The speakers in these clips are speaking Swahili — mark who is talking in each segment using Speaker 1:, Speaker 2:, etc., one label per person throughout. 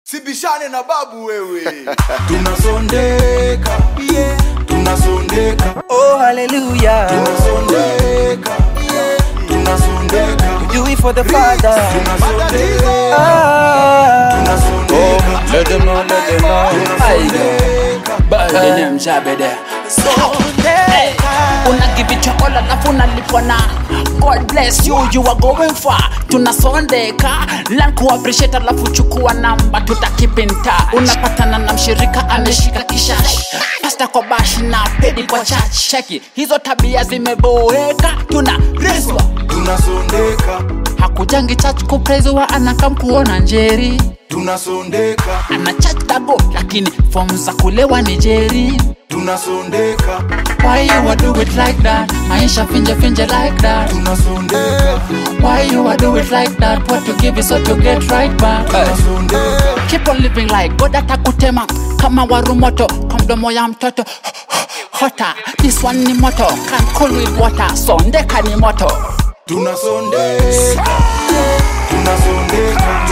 Speaker 1: sibishane na babu wewe
Speaker 2: tunasondeka
Speaker 3: yeah.
Speaker 2: tunasondeka
Speaker 3: Oh, hallelujah.
Speaker 2: tunasondeka tunasondeka
Speaker 3: Do it for the Father.
Speaker 2: tunasondeka
Speaker 3: Ah.
Speaker 2: tunasondeka
Speaker 4: Let them know, let them know. Bad name Jabede.
Speaker 5: unagivicha all alafu unalipwa na god bless you you are going far tunasondeka lan kuappreciate alafu chukua namba tutakipinta unapatana na mshirika ameshika kishash pasta kwa bash na pedi kwa church cheki hizo tabia zimeboeka tuna reswa
Speaker 2: tunasondeka
Speaker 5: hakujangi church kupreziwa anakam kuona njeri
Speaker 2: tunasondeka
Speaker 5: ana church dago lakini fom za kulewa ni jeri
Speaker 2: tunasondeka
Speaker 5: Why you a do it like that? Maisha finje finje like that.
Speaker 2: tunasondeka
Speaker 5: Why you a do it like that? What you give is what you get right back.
Speaker 2: tunasondeka
Speaker 5: Keep on living like God atakutema kama warumoto kwa mdomo ya mtoto hota. This one ni moto can cool with water. Sondeka ni moto.
Speaker 2: tunasondeka tunasondeka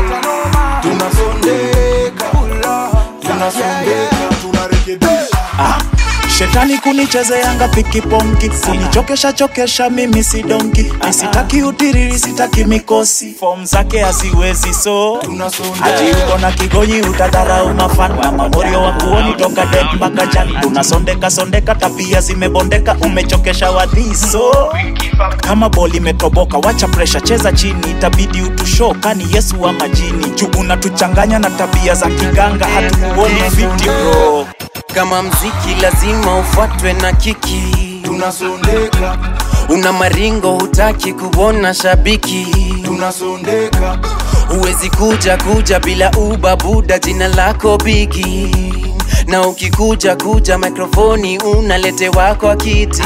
Speaker 2: tunasondeka tunasondeka tunarekebisha
Speaker 6: shetani kunichezeanga pikiponki kunichokesha chokesha mimi si donki nisitaki utiriri sitaki mikosi fom zake haziwezi so hati
Speaker 2: tunasondeka
Speaker 6: uko na kigonyi utadharau mafan na mamorio wa kuoni toka det mpaka jan tunasondeka sondeka tabia zimebondeka umechokesha wadhiso kama boli imetoboka wacha presha cheza chini itabidi utusho kani yesu wa majini juu unatuchanganya na tabia za kiganga hatukuoni fiti bro
Speaker 7: kama mziki lazima ufuatwe na kiki
Speaker 2: tunasondeka
Speaker 7: una maringo hutaki kuona shabiki
Speaker 2: tunasondeka
Speaker 7: huwezi kuja kuja bila ubabuda jina lako bigi na ukikuja kuja mikrofoni unaletewa kwa kiti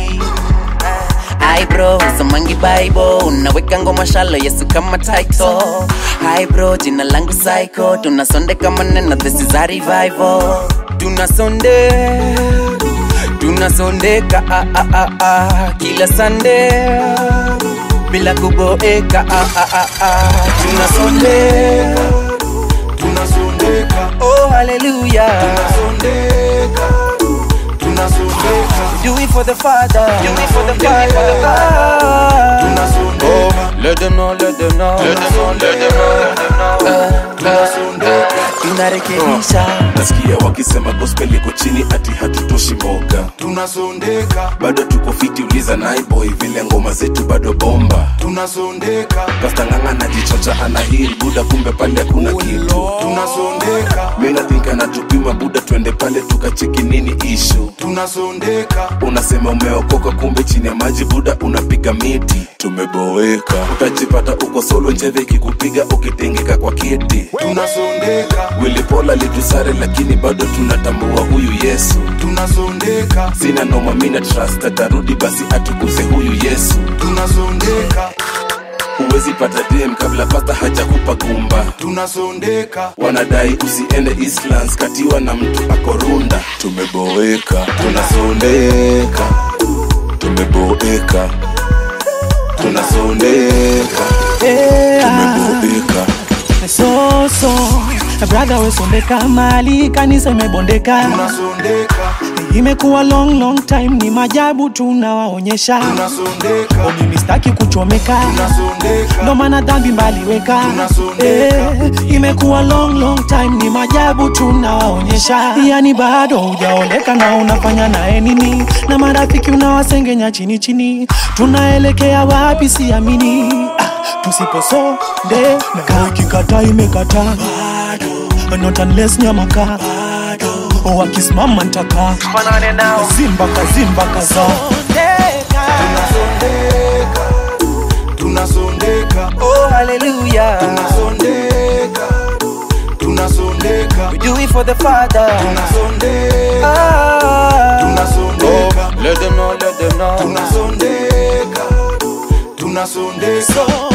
Speaker 7: Hi bro, somangi bible unaweka ngoma shalo yesu kama title Hi bro, jina langu psycho tunasondeka maneno this is a revival tunasonde tunasondeka ah, ah, ah, ah, kila sande bila kuboeka ah, ah, ah, ah. tunasondeka
Speaker 2: tunasondeka
Speaker 3: Oh, hallelujah.
Speaker 2: tunasondeka tunasondeka
Speaker 3: Do it for the Father. Do it for the Father.
Speaker 2: tunasondeka
Speaker 4: Let them know, let them know. Let them know, let them know.
Speaker 2: tunasondeka
Speaker 3: Tunarekebisha.
Speaker 8: nasikia wakisema gospel iko chini ati hatutoshi mboga
Speaker 2: tunasondeka
Speaker 8: bado tuko fiti uliza naiboy vile ngoma zetu bado bomba
Speaker 2: tunasondeka
Speaker 8: pasta ng'anga najichocha anahiri buda kumbe pale kuna kitu
Speaker 2: tunasondeka
Speaker 8: mina think anatupima buda twende pale tukacheki nini ishu
Speaker 2: tunasondeka
Speaker 8: unasema umeokoka kumbe chini ya maji buda unapiga miti tumeboeka utajipata uko solo njeve ikikupiga ukitengeka kwa kiti
Speaker 2: tunasondeka
Speaker 8: wilipola litusare lakini bado tunatambua huyu yesu
Speaker 2: tunasondeka
Speaker 8: sina noma mina trust atarudi basi atukuze huyu yesu
Speaker 2: tunasondeka
Speaker 8: huwezi pata dem kabla pasta hajakupa gumba
Speaker 2: tunasondeka
Speaker 8: wanadai usiende Eastlands katiwa na mtu akorunda tumeboeka tunasondeka tumeboeka tunasondeka tumeboeka
Speaker 6: so so brother wesondeka mali kanisa imebondeka
Speaker 2: tunasondeka
Speaker 6: imekuwa long long time ni majabu tunawaonyesha
Speaker 2: tunasondeka
Speaker 6: mimi staki kuchomeka
Speaker 2: tunasondeka
Speaker 6: ndo maana dhambi mbaliweka
Speaker 2: Tunasondeka.
Speaker 6: eh, imekuwa long long time ni majabu tunawaonyesha yani bado hujaoleka na unafanya naye nini na marafiki unawasengenya chini chini tunaelekea wapi siamini ah, tusiposonde kaa ikikata imekata not unless nyamaka wakisimama ntaka zimba kazimba kaza
Speaker 2: tunasondeka tunasondeka
Speaker 3: Oh, hallelujah.
Speaker 2: tunasondeka tunasondeka
Speaker 3: We do it for the Father.
Speaker 2: tunasondeka
Speaker 3: Ah.
Speaker 2: tunasondeka
Speaker 4: Let them know, let them know.
Speaker 2: tunasondeka tunasondeka